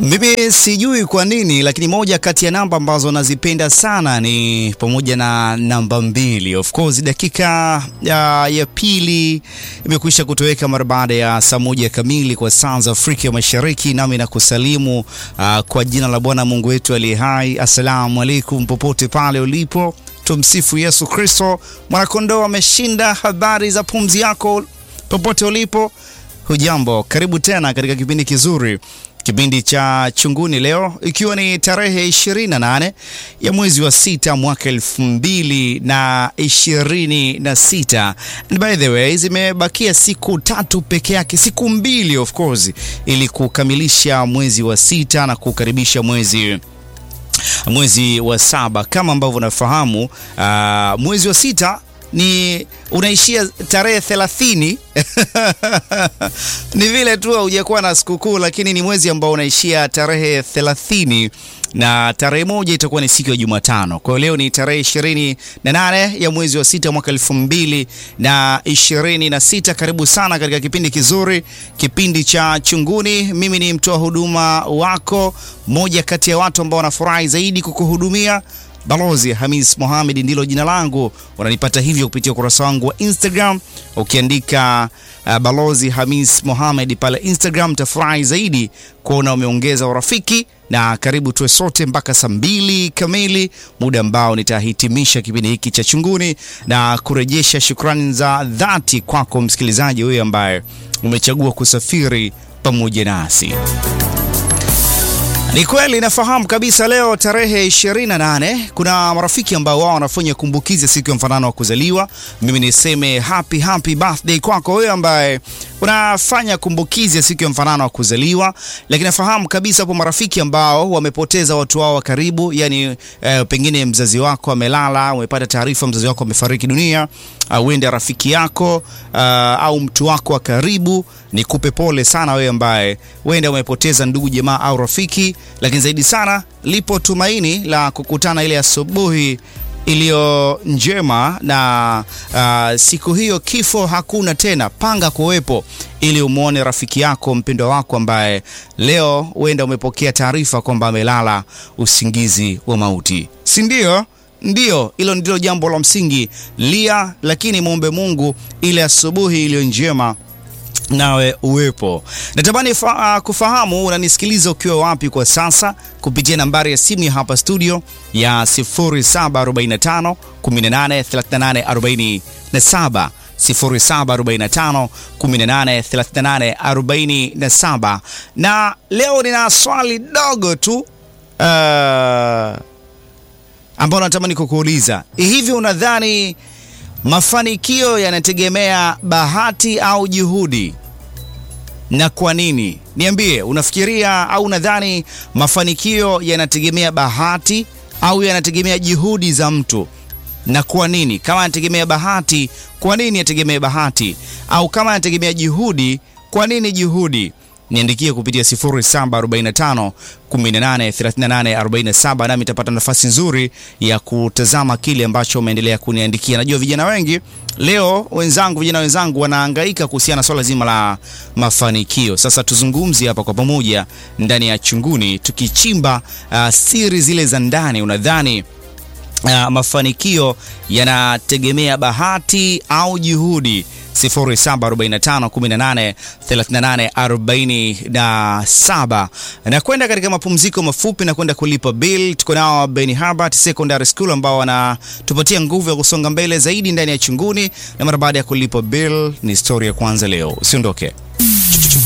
Mimi sijui kwa nini, lakini moja kati ya namba ambazo nazipenda sana ni pamoja na namba mbili. Of course dakika ya, ya pili imekwisha kutoweka mara baada ya saa moja kamili kwa saa za Afrika ya Mashariki, nami nakusalimu uh, kwa jina la Bwana Mungu wetu aliye hai. Assalamu alaikum popote pale ulipo, tumsifu Yesu Kristo. Mwanakondoo ameshinda. Habari za pumzi yako popote ulipo, hujambo? Karibu tena katika kipindi kizuri kipindi cha Chunguni leo ikiwa ni tarehe 28 ya mwezi wa sita mwaka elfu mbili na ishirini na sita. And by the way, zimebakia siku tatu peke yake, siku mbili of course, ili kukamilisha mwezi wa sita na kukaribisha mwezi mwezi wa saba. Kama ambavyo unafahamu, uh, mwezi wa sita ni unaishia tarehe thelathini. Ni vile tu haujakuwa na sikukuu, lakini ni mwezi ambao unaishia tarehe thelathini na tarehe moja itakuwa ni siku ya Jumatano. Kwa hiyo leo ni tarehe ishirini na nane ya mwezi wa sita mwaka elfu mbili na ishirini na sita. Karibu sana katika kipindi kizuri, kipindi cha Chunguni. Mimi ni mtoa huduma wako, moja kati ya watu ambao wanafurahi zaidi kukuhudumia Balozi Hamis Mohamed ndilo jina langu. Unanipata hivyo kupitia ukurasa wangu wa Instagram ukiandika uh, Balozi Hamis Mohamed pale Instagram. Tafurahi zaidi kuona umeongeza urafiki, na karibu tuwe sote mpaka saa mbili kamili, muda ambao nitahitimisha kipindi hiki cha Chunguni na kurejesha shukrani za dhati kwako msikilizaji huyu ambaye umechagua kusafiri pamoja nasi. Ni kweli nafahamu kabisa, leo tarehe 28 kuna marafiki ambao wao wanafanya kumbukizi ya siku ya mfanano wa kuzaliwa. Mimi niseme happy happy birthday kwako wewe ambaye unafanya kumbukizi ya siku ya mfanano wa kuzaliwa, lakini nafahamu kabisa hapo marafiki ambao wamepoteza watu wao wa karibu, yani eh, pengine mzazi wako amelala, umepata taarifa mzazi wako amefariki dunia, uende uh, rafiki yako uh, au mtu wako wa karibu. Nikupe pole sana wewe ambaye wenda umepoteza ndugu jamaa au rafiki, lakini zaidi sana lipo tumaini la kukutana ile asubuhi iliyo njema na uh, siku hiyo kifo hakuna tena. Panga kuwepo ili umwone rafiki yako mpendwa wako ambaye leo huenda umepokea taarifa kwamba amelala usingizi wa mauti, si ndio? Ndio, hilo ndilo jambo la msingi. Lia, lakini muombe Mungu ile asubuhi iliyo njema nawe uwepo. Natamani fa, uh, kufahamu unanisikiliza ukiwa wapi kwa sasa kupitia nambari ya simu ya hapa studio ya 0745 18 38 47 0745 18 38 47. Na leo nina swali dogo tu uh, ambao natamani kukuuliza. Hivi unadhani mafanikio yanategemea bahati au juhudi, na kwa nini? Niambie, unafikiria au unadhani mafanikio yanategemea bahati au yanategemea juhudi za mtu, na kwa nini? Kama yanategemea bahati, kwa nini yategemea bahati? Au kama yanategemea juhudi, kwa nini juhudi? Niandikie kupitia 0745 18 38 47, nami nitapata nafasi nzuri ya kutazama kile ambacho umeendelea kuniandikia. Najua vijana wengi leo, wenzangu, vijana wenzangu wanahangaika kuhusiana na swala zima la mafanikio. Sasa tuzungumzie hapa kwa pamoja ndani ya Chunguni, tukichimba uh, siri zile za ndani. Unadhani uh, mafanikio yanategemea bahati au juhudi? 0745183847 na kwenda katika mapumziko mafupi na kwenda kulipa bill. Tuko nao Ben Habart Secondary School ambao wanatupatia nguvu ya kusonga mbele zaidi ndani ya Chunguni, na mara baada ya kulipa bill ni story ya kwanza leo. Usiondoke.